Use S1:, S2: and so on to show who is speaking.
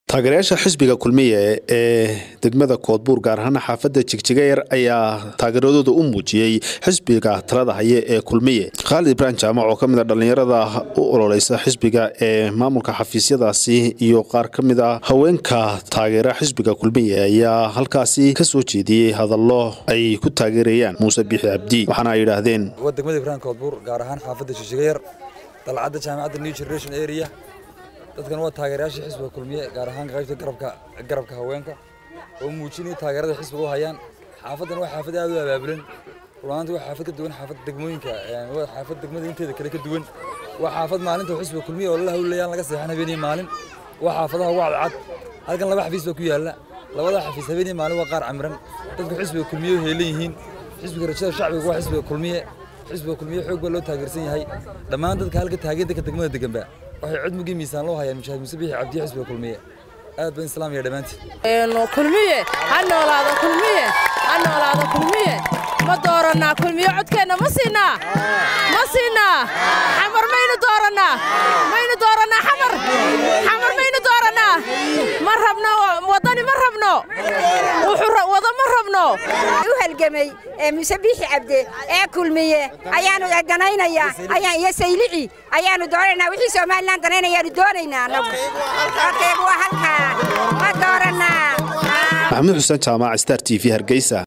S1: taageerayaasha xisbiga kulmiye ee degmada koodbuur gaar ahaan xaafadda jigjigayar ayaa taageeradooda u muujiyey xisbiga talada haye ee kulmiye khaalid ibraahim jaamac oo ka mid a dhallinyarada u ololeysa xisbiga ee maamulka xafiisyadaasi iyo qaar ka mid a haweenka taageera xisbiga kulmiye ayaa halkaasi ka soo jeediyey hadallo ay ku taageerayaan muuse biixi cabdi waxaana ay yidhaahdeen
S2: waa degmada ibraahim koodbuur gaar ahaan xaafadda jigjigayar dalcadda jaamacadda new generation area dadkan waa taageerayaashii xisbiga kulmiye gaar ahaan qaybta garabka garabka haweenka oo muujinaya taageerada xisbiga u hayaan xaafadan waa xaafad aad u abaabulan runaantii waa xaafad ka duwan xaafad degmooyinka waa xaafad degmada inteeda kale ka duwan waa xaafad maalinta xisbiga kulmiye oo la hawlayaan laga seexan habeenii maalin waa xaafadaha ugu cadcad halkan laba xafiis baa ku yaalla labada xafiis habeenii maalin waa qaar camiran dadku xisbiga kulmiye heelan yihiin xisbiga rajada shacbiga waa xisbiga kulmiye xisbiga kulmiye xoog baa loo taageersan yahay dhammaan dadka halka taageer dadka degmada deganba waxay cudmugii miisaan loo hayaan mujaahid muuse biixi cabdiye xisbiga kulmiye aad baan islaam iyo dhammaantiin
S3: kulmiye ha noolaado kulmiye ha noolaado kulmiye ma doorannaa kulmiye codkeenna ma siinaa ma siinaa xamar maynu doorannaa maynu doorannaa xamar xamar maynu doorannaa ma rabno waddani ma rabno wuxuu wada ma rabno
S4: u halgamay ee muuse biixi cabde ee kulmiye ayaanu danaynayaa ayaan iyo saylici ayaanu doonaynaa wixii somalilan danaynayaanu doonaynaa annagu waa halkaa ma doorannaa
S1: maxamuud xuseen jaamac star t v hargeysa